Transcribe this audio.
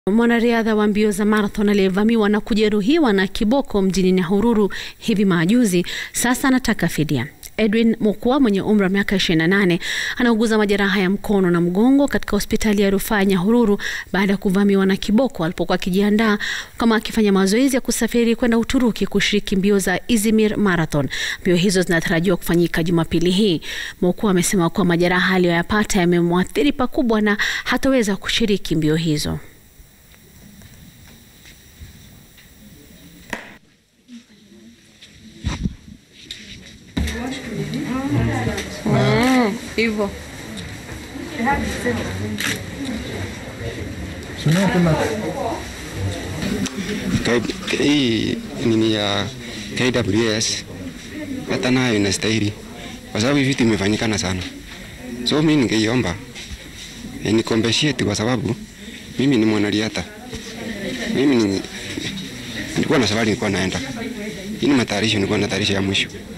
Mwanariadha wa mbio za marathon aliyevamiwa na kujeruhiwa na kiboko mjini Nyahururu hivi majuzi sasa anataka fidia. Edwin Mukwa mwenye umri wa miaka 28 anauguza majeraha ya mkono na mgongo katika hospitali ya rufaa ya Nyahururu baada ya kuvamiwa na kiboko alipokuwa akijiandaa kama akifanya mazoezi ya kusafiri kwenda Uturuki kushiriki mbio za Izmir Marathon. Mbio hizo zinatarajiwa kufanyika Jumapili hii. Mukwa amesema kuwa majeraha aliyoyapata yamemwathiri pakubwa na hataweza kushiriki mbio hizo. Hivyo hii nini ya KWS hata nayo inastahili kwa sababu hivi vitu imefanyikana sana, so mimi ningeiomba ni compensate kwa sababu mimi ni mwanariadha, mimi ni nilikuwa na safari nilikuwa naenda, hii ni matayarisho, nilikuwa na tayarisho ya mwisho